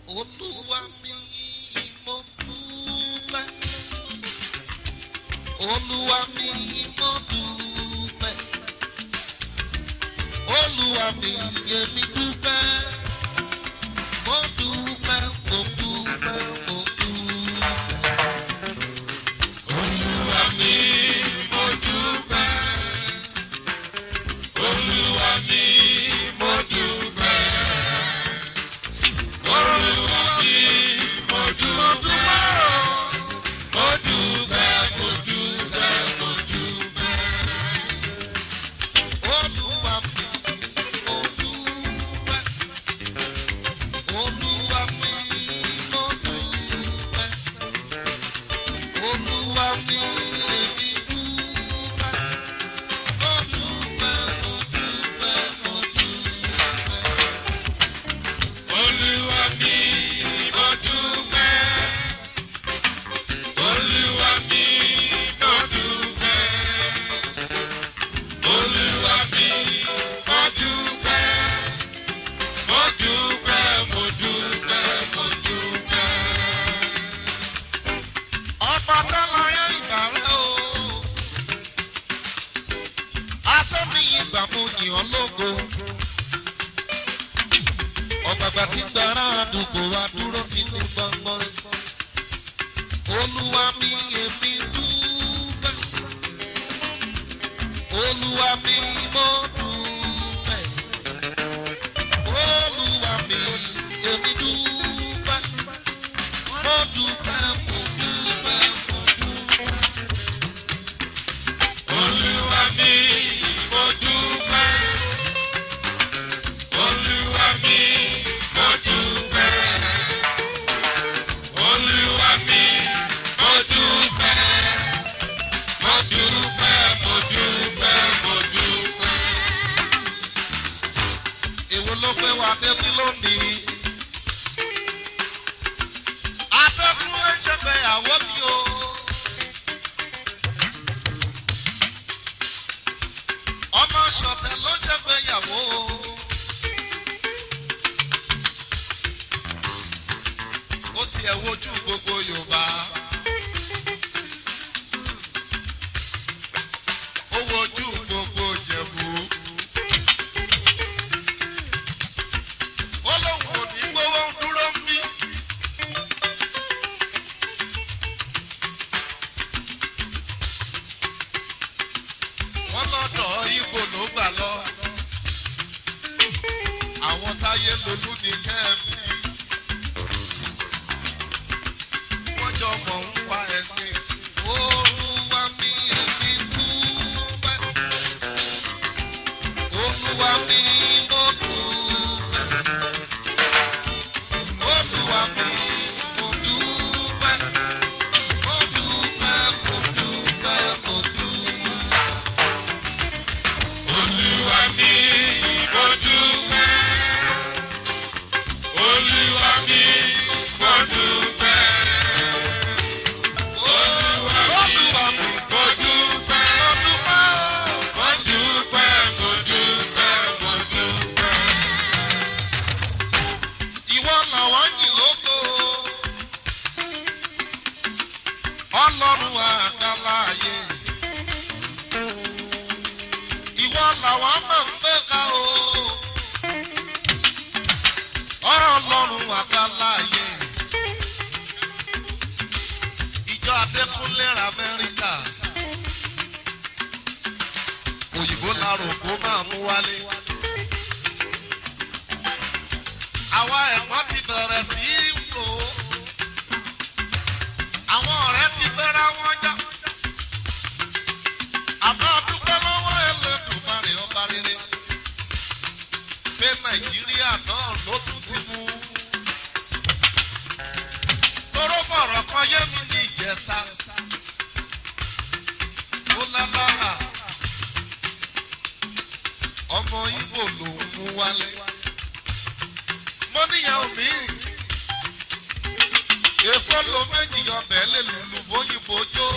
Olúwa mi mo dúpẹ́. Olúwa mi mo dúpẹ́. Olúwa mi èmi dúpẹ́. Mo dúpẹ́, mo dúpẹ́, mo dúpẹ́. Olúwa mi mo dúpẹ́. Olúwa mi mo dúpẹ́. Olúwa mi mo dúpẹ́. Mo dúpẹ́, mo dúpẹ́, mo dúpẹ́. Olúwa mi mo dúpẹ́. Olúwa mi mo dúpẹ́. Olúwa mi èmi dúpẹ́. Mo dúpẹ́, mo dúpẹ́, mo dúpẹ́. Olúwa mi mo dúpẹ́. Olúwa mi mo dúpẹ́. Olúwa mi mo dúpẹ́. Mo dúpẹ́, mo dúpẹ́, mo dúpẹ́. Ọba tọ́lá yẹ ìgbà rẹ̀ o. Atọ́ni ìgbà mo yìn ọ́ lógo. Ọ̀gbàgbà tí gbàrà àdúgbò wa dúró ti ní gbọ́ngbọ́n. Olúwa mi èmi dúpẹ́. Olúwa mi mo dúpẹ́. Olúwa mi èmi dúpẹ́. Mo dúpẹ́, mo dúpẹ́, mo dúpẹ́. Olúwa mi mo dúpẹ́. Olúwa mi mo dúpẹ́. Olúwa mi mo dúpẹ́. Mo dúpẹ́, mo dúpẹ́, mo dúpẹ́. Èwo ló fẹ́ wá débi lónìí? Adékúnlé ń ṣègbéyàwó mi o. Ọmọ ṣọ̀tẹ̀ ló ń ṣègbéyàwó o. Ó tiẹ̀ wojú gbogbo Yorùbá. Ó wojú gbogbo Jẹ̀bú. Ó lóun ò ní gbówó ń dúró ń bí. wọ́n lọ́dọ̀ ibo ló gbà lọ. àwọn táyé lolú ní kẹ́ẹ̀mí. wọ́n jọ mọ̀ ń pa ẹni. olúwa mi èmi dúpẹ́. olúwa mi mo dúpẹ́. olúwa mi mo dúpẹ́. mo dúpẹ́ mo dúpẹ́ mo dúpẹ́. Olúwa mi mo dúpẹ́. Olúwa mi mo dúpẹ́. Olúwa mi mo dúpẹ́. Mo dúpẹ́, mo dúpẹ́, mo dúpẹ́. Ìwọ làwọn yìn lógo. Ọlọ́run àgbáláyé ìwọ làwọn máa ń gbé ká o. ọlọ́run àgbáláyé. ìjọ adékúnlé ra amẹ́ríkà. òyìnbó larò kó máa mú wálé. àwa ẹ̀wọ̀n ti bẹ̀rẹ̀ sí í lò ó. àwọn ọ̀rẹ́ ti bẹ́ra wọn já àmọ́ dúpẹ́ lọ́wọ́ ẹlẹ́dùnmarè ọba rere pé nàìjíríà náà ló tún ti mú. toróbọ̀rọ̀ kan yé mi ní ìjẹta ó lálára ọmọ ibo lòún mú wálé. mo níyàwó mi èèfó lo méjì ọbẹ̀ lè lùlù fóyìnbó jó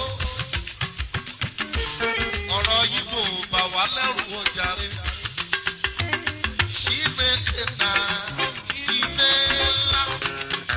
ọ̀rọ̀ yìí kò bà wá lẹ́rù ọjàre. Chineke na ime ńlá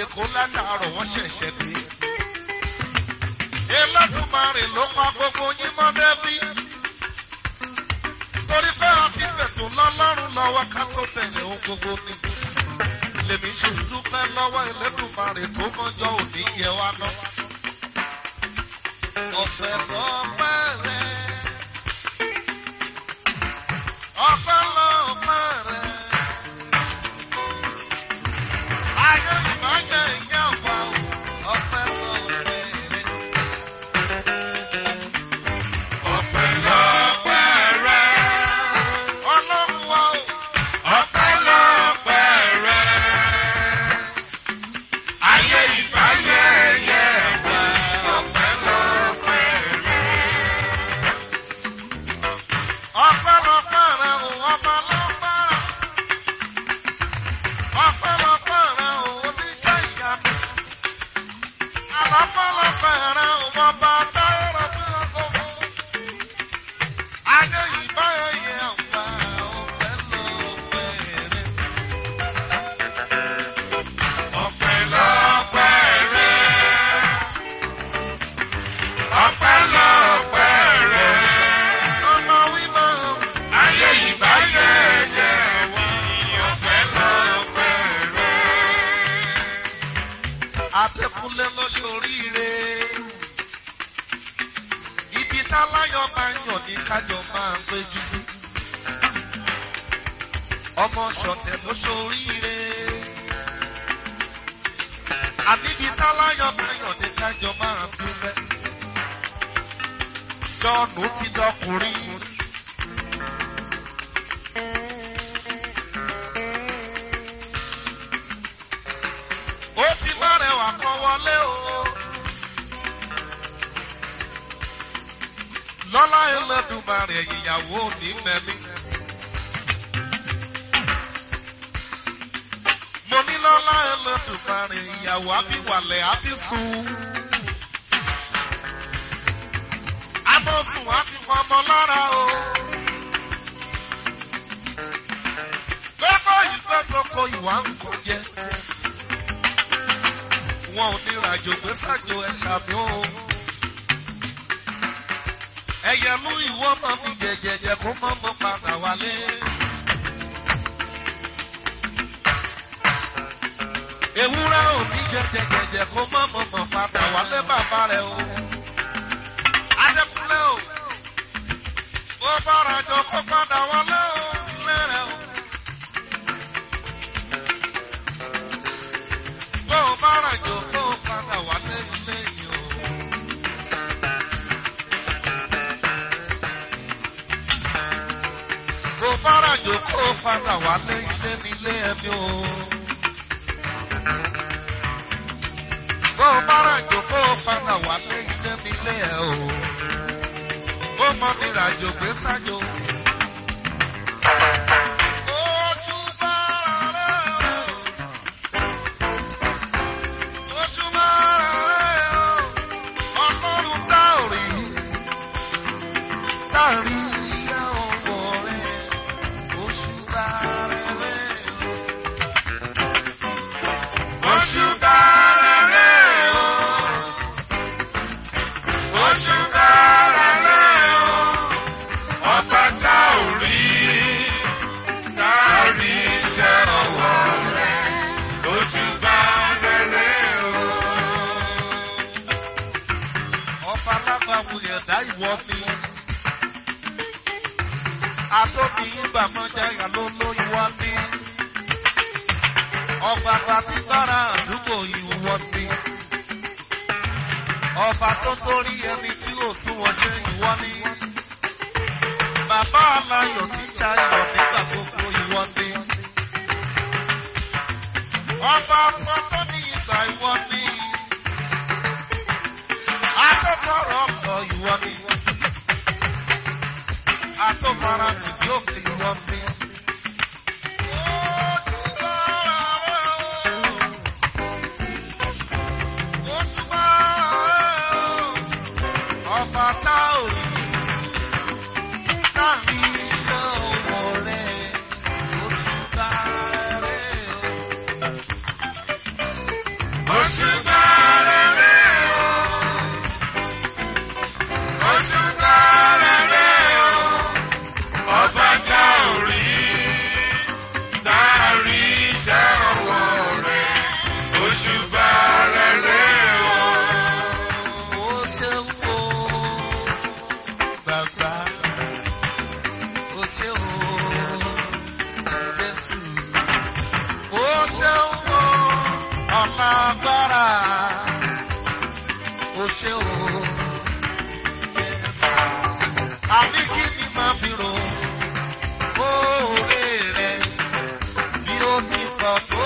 èkó látàárọ̀ wọ́n ṣẹ̀ṣẹ̀ dé. Elédùmarè ló pa gbogbo yín mọ́ débí. Torí pé a ti fẹ̀tò lọ́lọ́run lọ́wọ́ ká tó bẹ̀rẹ̀ ohun gbogbo ni. Lèmi ṣe dúpẹ́ lọ́wọ́ Elédùmarè tó mọ́jọ́ òní yẹ wá ná. Ọ̀fẹ́ lọ́pẹ́ rẹ̀. Ọ̀fẹ́ lọ́pẹ́ rẹ̀. Ayé ìbájẹ́ ìyá ọ̀pá o. Ọ̀fẹ́ lọ́pẹ́ rẹ̀. Ọpẹ́lọpẹ́ rẹ, Ọlọ́run wa o. ọpẹ́lọpẹ́ rẹ. Ayé ìbáyé yẹ wá, ọpẹ́lọpẹ́ rẹ. Ọpẹ́lọpẹ́ rẹ̀ o, ọba lọ́pẹ́ rẹ̀. Ọpẹ́lọpẹ́ rẹ̀ o, oníṣẹ́ ìyanu. Àlọ́pẹ́lọpẹ́ rẹ̀ o, ọba táyọ̀rọ̀ bí ọgọ́gọ́. Ayé ìbáyé yẹ ọ̀pá ọpẹ́lọpẹ́ rẹ̀. Ọpẹ́lọpẹ́ rẹ, ọpẹ́lọpẹ́ rẹ. Ọmọ wíwọ́ Ayé ìbáyé yẹ wá, ọpẹ́lọpẹ́ rẹ. Adékúnlé ló ṣoríire. Ibi táláyọ̀ máa ń yàn ní kájọ máa ń péjú sí. Ọmọ ṣọ̀tẹ̀ ló ṣoríire. Àníbi táláyọ̀ máa ń yàn ní kájọ máa ń dúpẹ́. Jọ́ọ̀nù ti dọkùnrin. ó ti bá rẹwà kan wọlé o. lọ́lá ẹlẹ́dùnmarè ìyàwó ní mẹ́mí. mo ní lọ́lá ẹlẹ́dùnmarè ìyàwó abíwalẹ̀ abísùn. abọ́sùn àfikún ọmọ lára o. gbẹ́kọ̀ yìí gbẹ́ sọ́kọ ìwà ń kọ jẹ́ wọn ò ní ràjò gbé sàjò ẹ̀ṣà mi o. ẹyẹ mú ìwọ mọ mi jẹjẹjẹ kó mọ mọ padà wálé. ewúrẹ́ ò ní jẹjẹjẹjẹ kó mọ mọ mọ padà wálé bàbá rẹ o. adékúnlé o. bó bá ràjò kó padà wálé o. ilé rẹ o. bó o bá ràjò kó o padà wálé ilé yìí o. bó o bá ràjò kó o padà wálé ilé nílé ẹbí o. bó o bá ràjò kó o padà wálé ilé nílé ẹ o. bó mọ mi ràjò gbé sájò. Ojú bá rẹ̀ o. Oṣù márùn-ún ọlọ́run tá ò rí tá a rí iṣẹ́ ọwọ́ rẹ̀ oṣù márùn-ún. Oṣù bàrẹ̀rẹ̀ o. Oṣù bàrẹ̀rẹ̀ o. Ọba tá ò rí tá a rí iṣẹ́ ọwọ́ rẹ̀. Oṣù bàrẹ̀rẹ̀ o. ọba alágbàwò ẹ̀dá ìwọ ni atóbi ìgbàmọ́jáyà ló ló ìwọ ni ọba gbatígbára àdúgbò ìwọ ni ọba tó torí ẹni tí ò súnwọ̀n ṣe ìwọ ni bàbá aláyọ̀ tí jayọ̀ nígbà gbogbo ìwọ ni ọba pọ́tọ́ ní ìgbà ìwọ ni atọ́fọ́rọ̀ ọ̀pọ̀ ìwọ ni atọ́fara tí yóò fi ìwọ ni. Ọba tá ò rí láàrin iṣẹ́ ọwọ́ rẹ̀ oṣù tá rẹ̀ o. alágbára o ṣe o Jésù. àní kí ni màá fi rò oore rẹ bí ó ti pọ̀ tó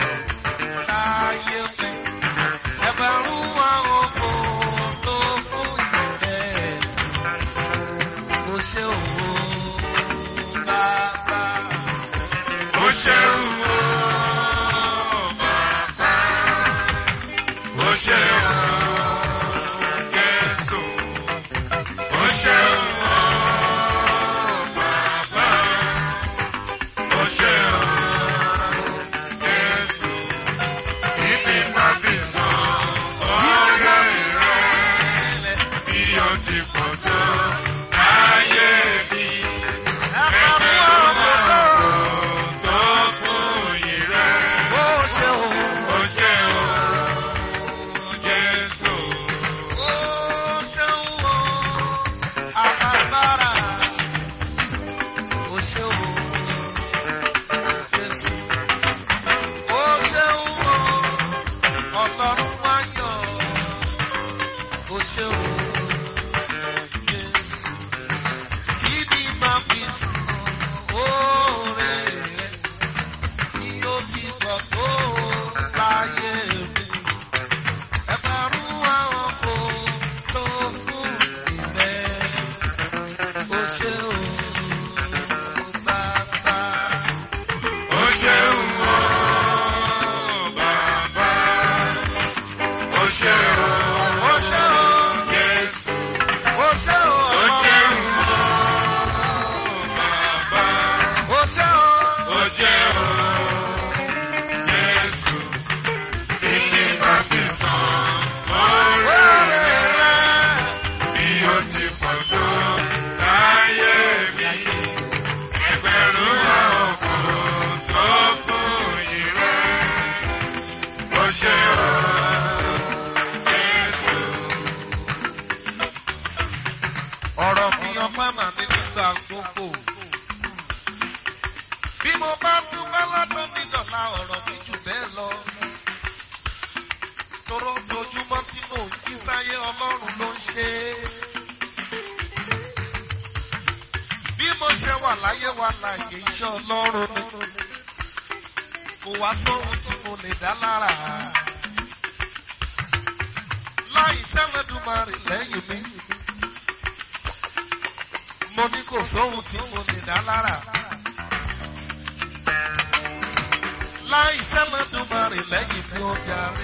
láyé mi ẹgbẹ̀rún àwọn kò tó fún ìrẹ́ o ṣe o bàbá. Ó ṣeun o, bàbá. Ó ṣeun o, Jésù. Ó ṣeun o, bàbá. Ó ṣeun o, Jésù. Ibi máa fi san ọ̀rẹ́ rẹ̀ bí ó ti pọ̀ tó láyé mi. ẹgbẹ̀rún àwọn kò tó Tó fún yìí rẹ̀. o ṣe o. Ó ṣe o, Jésù. Ó ṣeun o, alágbára. Ó ṣe o, Jésù. Ó ṣeun o, Ọlọ́run wáyọ̀. Ó ṣe o, Jésù. Kí ni màá fi sàn oore rẹ̀? Bí ó ti pọ̀ tó láyé mi ẹgbẹ̀rún àwọn kò tó fún ìrẹ́ ó ṣe ò bàbá. Ó ṣeun o, bàbá. Ó ṣe o, ó ṣe ò Jésù. ó ṣe ò Ó ọmọ ṣeun o, bàbá. ó ṣe ò Ó ṣe o, Jésù. Kíni máa fi san ọ̀rẹ́ oore rẹ̀ bí ó ti pọ̀ tó láyé mi? Ẹgbẹ̀rún àwọn kò tó fún ìrẹ́. Ó ṣe o, Jésù. ọ̀rọ̀ mi ọpẹ́ mà ní nígbà gbogbo. bí mo bá dúpẹ́ lọ́dún mi dọ̀la ọ̀rọ̀ mi jù bẹ́ẹ̀ lọ. toró ojoojúmọ́ tí mò ń jí sáyé ọlọ́run ló ń ṣe é. bí mo ṣe wà láyé wa láàyè iṣẹ́ ọlọ́run ni. kò wá sóhun tí mo lè dá lára. láì sẹ́lẹ̀dùmarè lẹ́yìn mi mo ní kò sóhun tí mo lè dá lára. láì sẹ́lẹ̀dùmarè lẹ́yìn mi ó darí.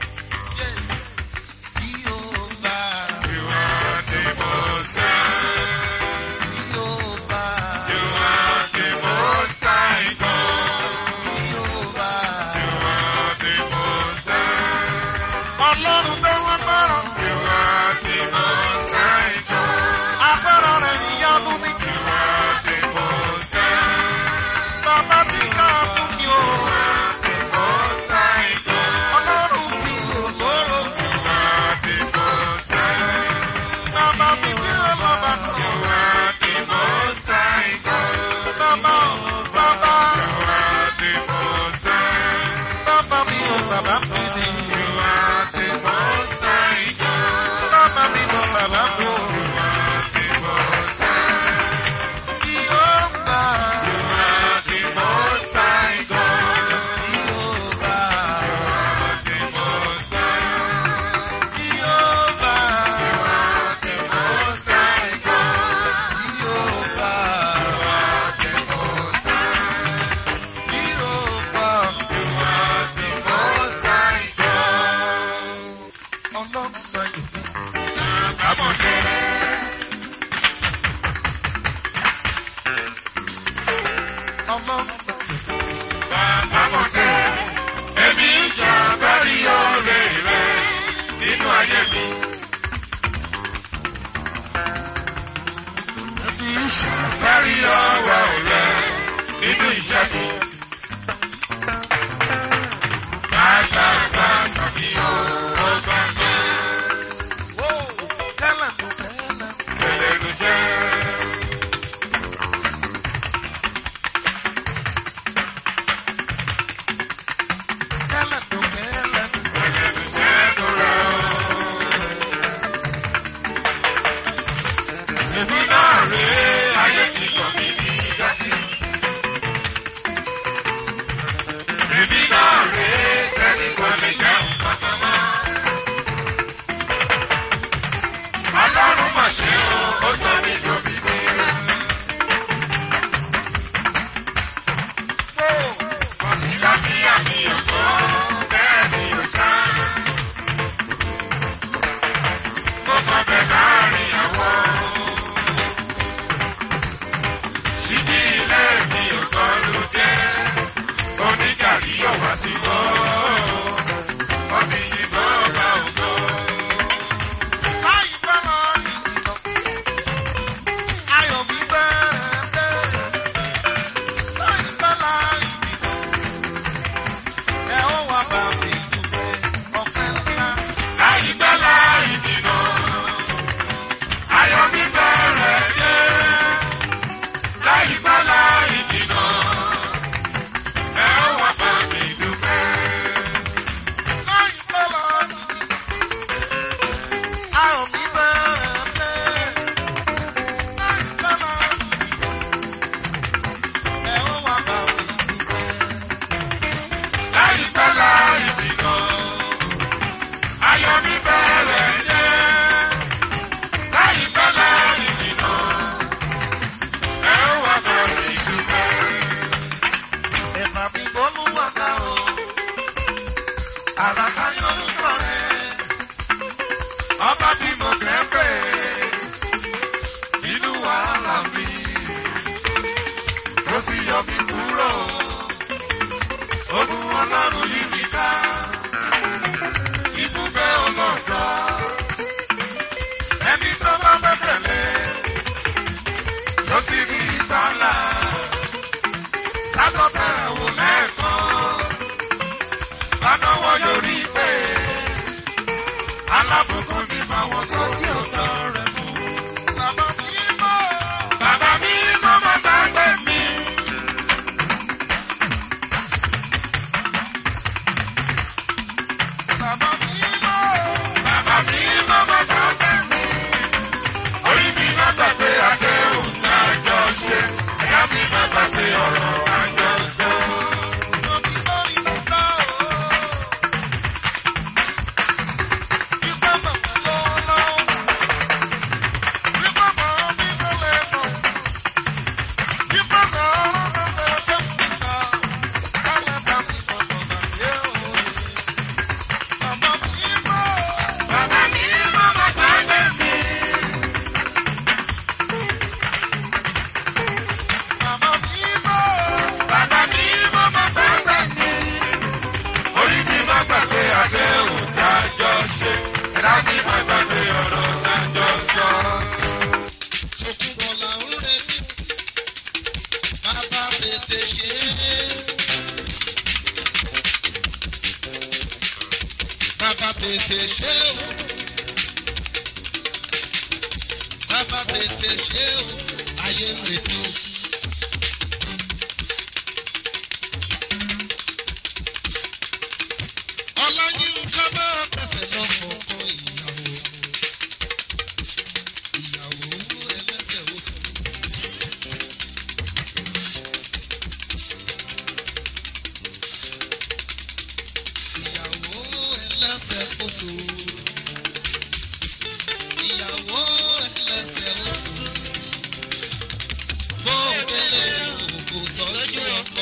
Bí ó bá, You are the most high. bí ó bá, You are the most high God. bí ó bá. You are the most high. Ọlọ́run tó wọ́n gbọ́rọ̀, You are the most high God. agbára rẹ̀ ìyanu ni. You are the most high. Bàbá tí ká fún mi o, The most high God. ọlọ́run tí ò lóró. You are the most high. Bàbá mi tí ó lọ́ba kan. You are the most high God. Bàbá bàbá You are the most high. bàbá mi ò bàbá mi ni. You are the most high God. Bàbá mi ò bàbá mi ò. You are the most high. Bí ó bá, You are the most high God. bí ó bá, The most high. bí ó bá, The most high God. bí ó bá, The most high. bí ó bá. You are the most high God. Ọlọ́run náà yìí. Àbọ̀dé. Ọlọ́run náà yìí. Àbọ̀dé. Èmi ń ṣàfẹ́rí oore rẹ̀ nínú ayé mi. Ẹbí ìṣẹ́. Fẹ́rí ọwọ́ rẹ̀ nínú iṣẹ́ mi. Bàbá tàbí ó gbàgbọ́. Wó tẹ́lẹ̀ ló tẹ́lẹ̀. Tẹ̀lé ló ṣe. Tẹ́lẹ̀ ló tẹ́lẹ̀. síbi ilé mi ò kọ́ ló dé onígàrí yóò wá sí wọ́ ọbí yìnbọn ọba ògo. láìpẹ́ lọ ìjìnà ayọ̀ mi bẹ́ẹ̀ dé láìpẹ́ lọ ìjìnà ẹ ó wá bá mi dùgbẹ́ ọ̀pẹ́ ńlá. láìpẹ́ láì jìnnà ayọ̀ mi bẹ̀rẹ̀ dé láìpẹ́ láì jìnnà ẹ ó wá bá mi dúpẹ́. láìpẹ́ lọ ayọ̀ mi bẹ́ẹ̀ dé láìpẹ́ lọ ẹ ó wá bá mi dùgbẹ́. láìpẹ́ láì jìnnà ayọ̀ mi bẹ̀rẹ̀ dé láìpẹ́ láì jìnnà ẹ ó wá bá mi dúpẹ́. Ẹ̀fà mi bọ́lú wà ká o. Àràká yorùbá rẹ̀. Ọba tí mo kẹ́ pé nínú wàhálà mi. Ó sì yọ mí kúrò. Ogun ọlọ́run yí mi ká. Ibùgbé ọlọ́jọ́. Ẹni tó bá fẹ́ tẹ̀lé. Yóò sì rí ìgbàlà sákọ̀tà wò lẹ́ẹ̀kan. Bánáwọ̀ yorí pé alábùkún ní fáwọn tó ní ọ̀tọ̀ rẹ̀ mú. Bàbá mi mọ̀. Bàbá mi mọ́ máa gbàgbé mi. Bàbá mi mọ̀. Bàbá mi mọ́ máa gbàgbé mi. Orí mi má gbàgbé àdéhùn tá a jọ ṣe. Ẹ̀yà mi má gbàgbé ọ̀rọ̀ tá a jọ sọ. Mo ti lórí mi sá o. Wípé màmá lọ́wọ́ lọ́wọ́. Wípé màmá mi ló lè mọ̀. Wípé màmá mi lè dé mi ká. Kálẹ̀ bá mi mọ̀ sọ̀rọ̀ yé o. Bàbá mi mọ̀. Bàbá mi mọ́ máa gbàgbé mi. Bàbá mi mọ̀. Bàbá mi mọ́ máa gbàgbé mi. Orí mi má gbàgbé àdéhùn tá a jọ ṣe. Ẹ̀dá mi má gbàgbé ọ̀rọ̀ tá a jọ sọ. Òkúbọ̀là ń retí. Bàbá tètè ṣe é. Bàbá tètè ṣe é o. Bàbá tètè ṣe é o. Ayé ń retí. Ọláyínká bá tẹ̀sẹ̀ lọ́kọ̀ọ̀kan ìyàwó. Ìyàwó ẹlẹ́sẹ̀ oṣù. Ìyàwó ẹlẹ́sẹ̀ oṣù. Ìyàwó ẹlẹ́sẹ̀ oṣù. Bó o délé òkú tọ́jú ọkọ.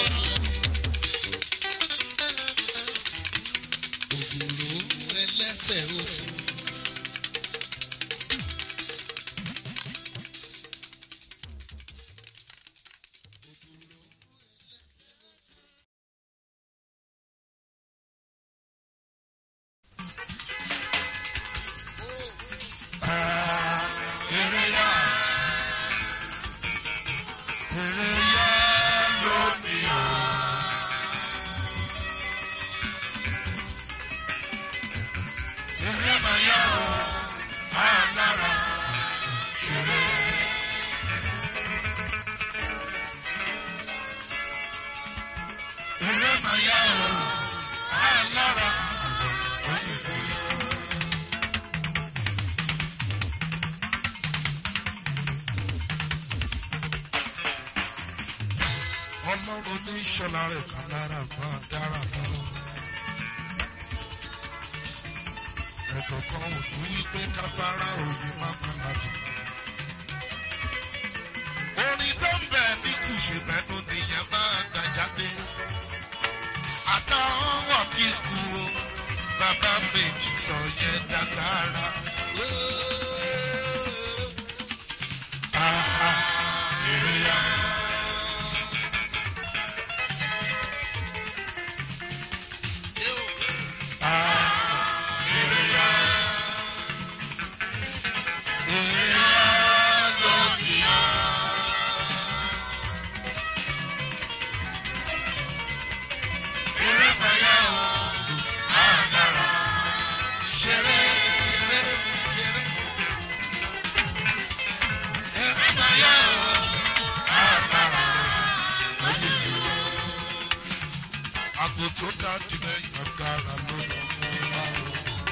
Ògùrò ẹlẹ́sẹ̀ oṣù. ọlọ́run ní ìṣọ̀lá rẹ̀ kan lára bá dára mọ́. ẹ̀tọ́ kan ò ní wípé káfárá òye má padà dùn. orin tó ń bẹ̀ ní kùsì mẹ́nu nìyẹn máa gbà jáde. àtàwọn wọ̀ tí kú o bàbá méjì sọ yẹn dágbára. Ah, ah, èrè ya. ògo tó dájú lẹ́yìn agbára ló lọ mú wá o.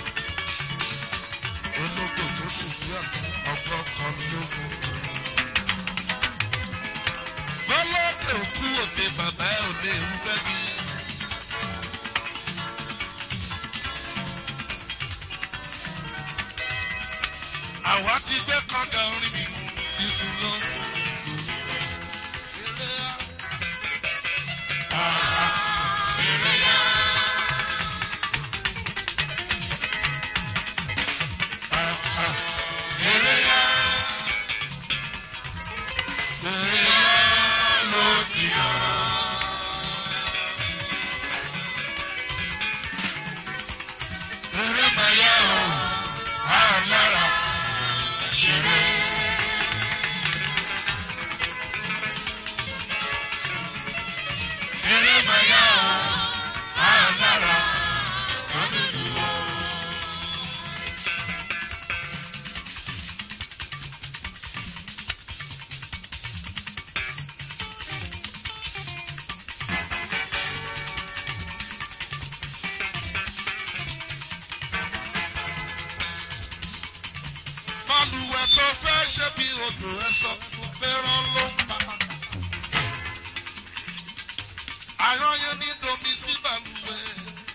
ológo tó sì ní ọgbọ́n kan ló mú un. bọ́lọ́dẹ òkú òde bàbá ẹ̀ ò lè wú bẹ́ẹ̀ àwa ti gbé kọ́ńdà orin mi sísun lọ́sùn. Balùwẹ̀ tó fẹ́ ṣe bí odò ẹ sọ fún fẹ́ràn ló ń pa. Àwọn yẹn ní domi sí balùwẹ̀.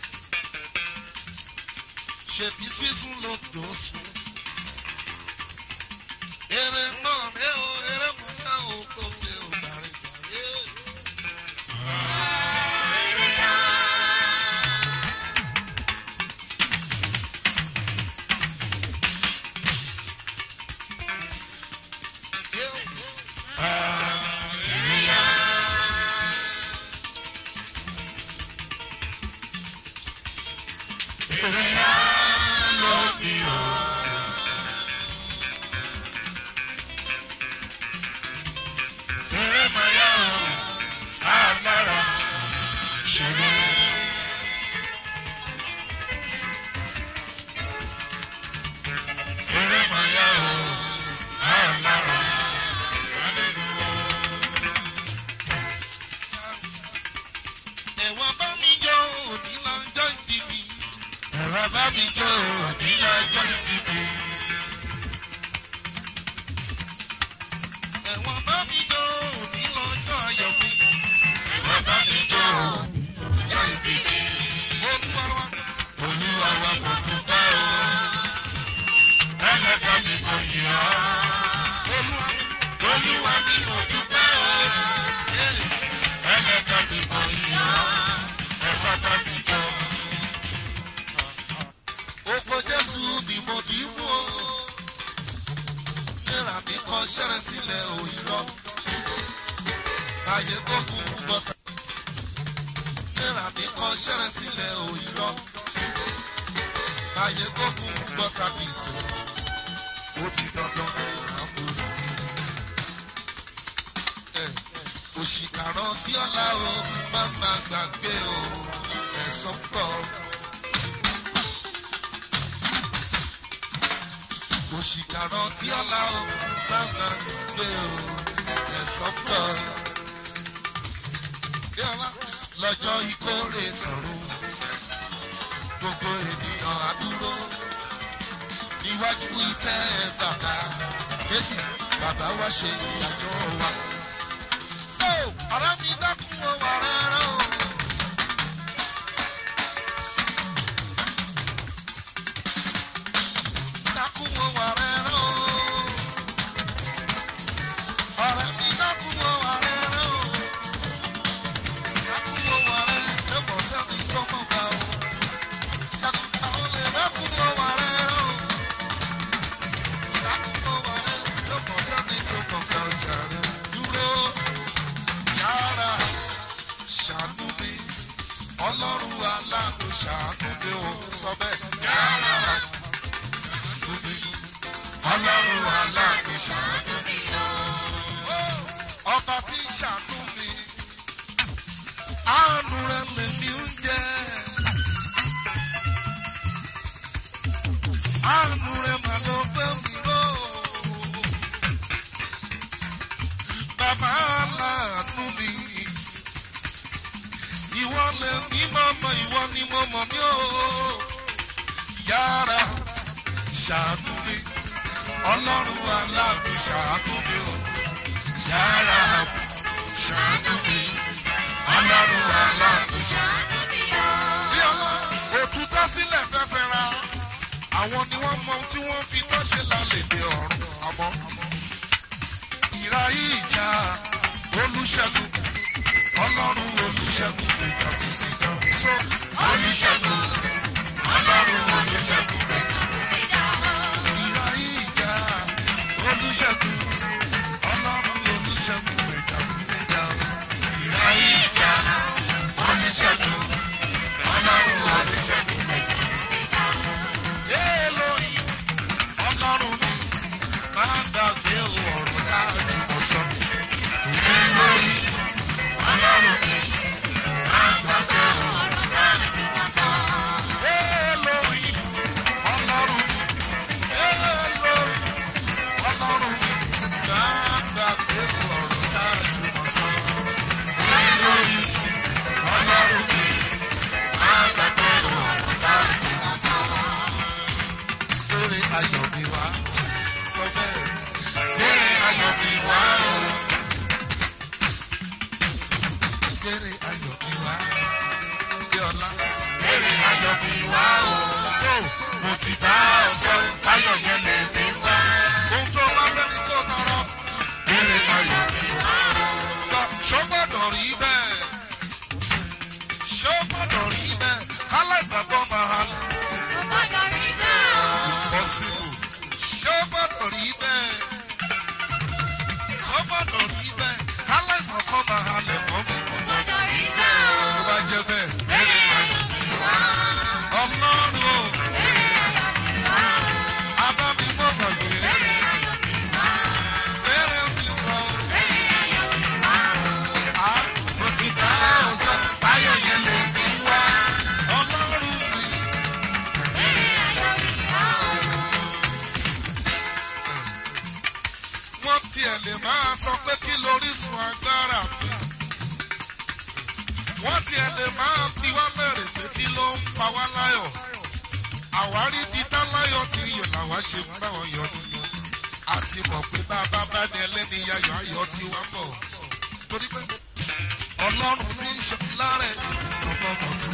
Ṣèbí sísun ló dò sùn. Èrè náà rẹ̀ o, èrè mọ̀ náà o, kò fẹ́ o dàrí dàrí. Ẹ̀wọ̀n bá mi jọ òní lọ́jọ́ ìbí mi. Ẹ̀wọ̀n bá mi jọ òní lọ́jọ́ ìbí mi. Ẹ̀wọ̀n bá mi jọ òní lọ́jọ́ ayọ̀ mi. Ẹ̀wọ̀n bá mi jọ òní lọ́jọ́ ìbí mi. Olúwa wa. Olúwa wa kò tún bá o. Ẹlẹ́dàá mi kò yí ọ́. Olúwa Olúwa mi kò tún bá o. Ẹlẹ́dàá mi kò yí ọ́. Ẹ̀fọ́ bá mi jọ. Oko Jésù ni mo dì í mú o. Nira mi kọ ṣẹ́rẹ́ sílẹ̀ òyìnbó. Báyé tó kú gbọ́ta. Nira mi kọ ṣẹ́rẹ́ sílẹ̀ òyìnbó. Báyé tó kú gbọ́ta kì í tó. Ó di dandan àbúrò. Òṣìkàrọ̀ tí ọ̀la o máa ma gbàgbé o. Ẹ̀sán pọ̀. òṣìkàrọ̀ tí ọ̀la ó gbàgbà gbé o ẹ̀sán pọ̀. lọ́jọ́ ìkórè tọ̀run gbogbo ènìyàn àdúró níwájú ìtẹ́ bàbá kéjì bàbá wa ṣe ìdájọ́ wa. so ọ̀rẹ́ mi dákun ó wà rẹ́rẹ́ o. dákun ó wà rẹ́rẹ́ o. ọ̀rẹ́ mi dákun ó wà rẹ́rẹ́ o. dákun ó wà rẹ́rẹ́ ẹ̀bọ̀ sẹ́ni tó mọ̀ gbà o. dákun àwọn lè dákun ó wà rẹ́rẹ́ o. dákun ó wà rẹ́rẹ́ ẹ̀bọ̀ sẹ́ni tó mọ̀ gbà o jàre. dúró yàrá ṣàánú mi ọlọ́run aláàánú ṣàánú mi ò sọ bẹ́ẹ̀ yàrá ọlọ́run aláàánú ṣàánú mi o. ọba tí ń ṣàánú mi àánú rẹ lèmi ń jẹ. àánú rẹ mà ló gbé mi ró. bàbá aláàánú mi ìwọ lèmi mo mọ ìwọ ni mo mọ̀ ní o. Yára ṣàánú mi. Ọlọ́run aláàbò ṣàánú mi o. Yára ṣàánú mi. Ọlọ́run aláàbò ṣàánú mi o. Bí ọlá òtútọ́ sílẹ̀ fẹsẹ̀ ra. Àwọn ni wọ́n mọ ohun tí wọ́n fi tọ́ ṣe lálẹ́ dé ọ̀run àmọ́. Ìra ìjà olùṣègùn. Ọlọ́run olùṣègùn ìjà ìjà. So olùṣègùn. Ọlọ́run olùṣègùn ìjà. Ìra ìjà olùṣègùn. Ọlọ́run olùṣègùn ìjà ìjà. Ìra ìjà olùṣègùn. Ọlọ́run olùṣègùn ìjà. Elohim, Ọlọ́run mi, máa gbàgbé ọ̀rọ̀ tá a ti mọ̀ sọ. Elohim, Ọlọ́run mi, máa gbàgbé ọ̀rọ̀ tá a ti mọ̀ sọ. Elohim, Ọlọ́run mi, Elohim, Ọlọ́run mi, máa gbàgbé ọ̀rọ̀ tá a ti mọ̀ sọ. Elohim, Ọlọ́run mi, máa gbàgbé ọ̀rọ̀ tá a ti mọ̀ sọ lórí ayọ̀ mi wá. Sọ bẹ́ẹ̀. Lórí ayọ̀ mi wá o. Lórí ayọ̀ mi wá. Bí ọlá. Lórí ayọ̀ mi wá o. Tó mo ti bá ọ sọ ayọ̀ yẹn lè mi wá. Ohun tó bá fẹ́ mi kó tọrọ. Lórí ayọ̀ mi wá o. Gbọ́ ṣó gbọ́dọ̀ rí bẹ́ẹ̀. Ṣó gbọ́dọ̀ rí bẹ́ẹ̀. Kálá ìgbàgbọ́ máa halẹ̀ possible. Ṣé ó gbọ́dọ̀ rí bẹ́ẹ̀? Ṣé ó gbọ́dọ̀ rí bẹ́ẹ̀? Kálẹ̀ ìmọ̀kọ́ máa halẹ̀ mọ́ mi. Tó bá jẹ́ bẹ́ẹ̀. Ọlọ́run o. Abámi mọ̀ gbàgbé. Bẹ́rẹ̀ mi wọ̀. À mo ti dá ọ̀sán. Báyọ̀ yẹn lè mi wá. Ọlọ́run mi. wọ́n tiẹ̀ lè máa sọ pé kí lórísun agbára mi. wọ́n tiẹ̀ lè máa fi wá lẹ́rẹ̀ pé kí ló ń pa wá láyọ̀. àwárí di táláyọ̀ ti yọ̀ làwa ṣe ń bá wọn yọ nínú. àti mọ̀ pé bá a bá bá ní ẹlẹ́ni yayọ̀ ayọ̀ ti wá bọ̀. torí pé ọlọ́run ní í ṣe lárẹ̀ ọmọ mọ̀tún.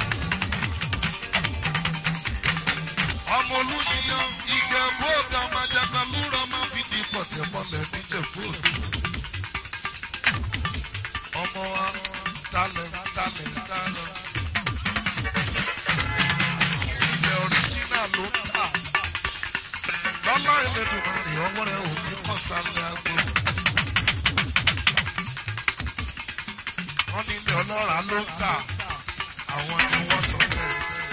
ọmọ olùṣiyàn ìjẹ̀bú òde ọmọ ajagalúrọ̀ máa fi di pọ̀tẹ́ mọ́lẹ̀ níjẹ̀bú òde. ọmọ wa talẹ̀ talẹ̀ talẹ̀. ilẹ̀ ọ̀ríjínà ló ń tà. lọ́lá ìlẹ́dùnmarè ọwọ́ rẹ̀ ò ní kọ́sálẹ̀ àgbo. wọ́n ní ilé ọlọ́ràá ló ń tà. àwọn ni wọ́n sọ bẹ́ẹ̀.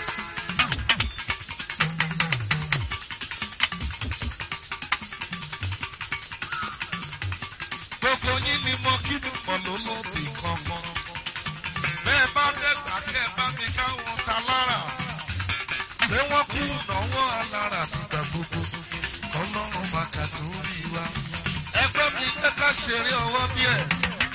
gbogbo yín ni mo kí mi pọ̀ ló lóbi kankan. bẹ́ẹ̀ bá dẹ́gbà kẹ́ ẹ bá mi káwọn ta lára. pé wọ́n kú ìnáwó alára nígbà gbogbo. ọlọ́run máa kà tó rí wa. ẹgbẹ́ mi jẹ́ ká ṣeré ọwọ́ bí ẹ̀.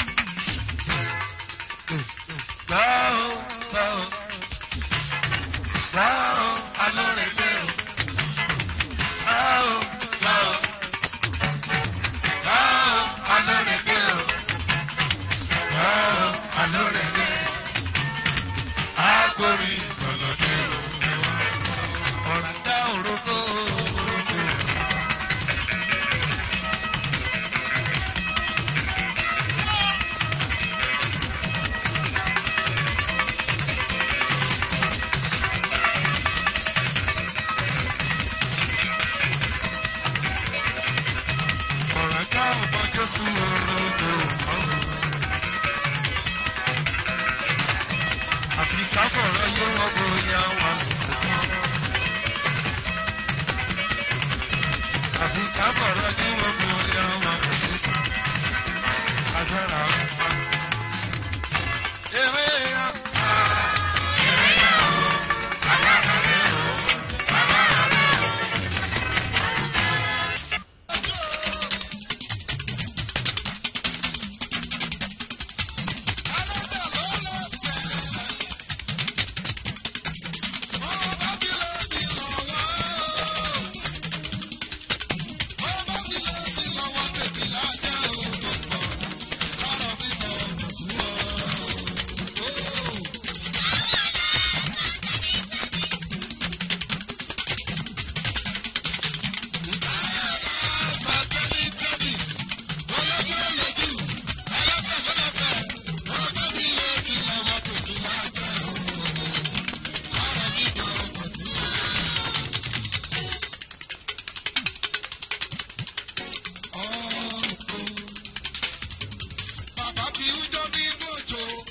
gbá o gbá o gbá o alóore gbé o. gbá o gbá o. Wow, alórèké o. Wow, alórèké. Agbórí ìgbọ̀lọ́dé o. Ọ̀rá dá òrókó òrókó. Ọ̀rá dá ọmọ Jésù òrókó. Àfi káfọ̀rọ̀ yé wọ́n bóyá wà lóko. Àfi káfọ̀rọ̀ yé wọ́n bóyá wà lóko. Agbára ọ̀pá. Eré apá. Eré àwọ̀. Agbára rẹ̀ o. Agbára rẹ̀ o. ti ń jó nínú òjò.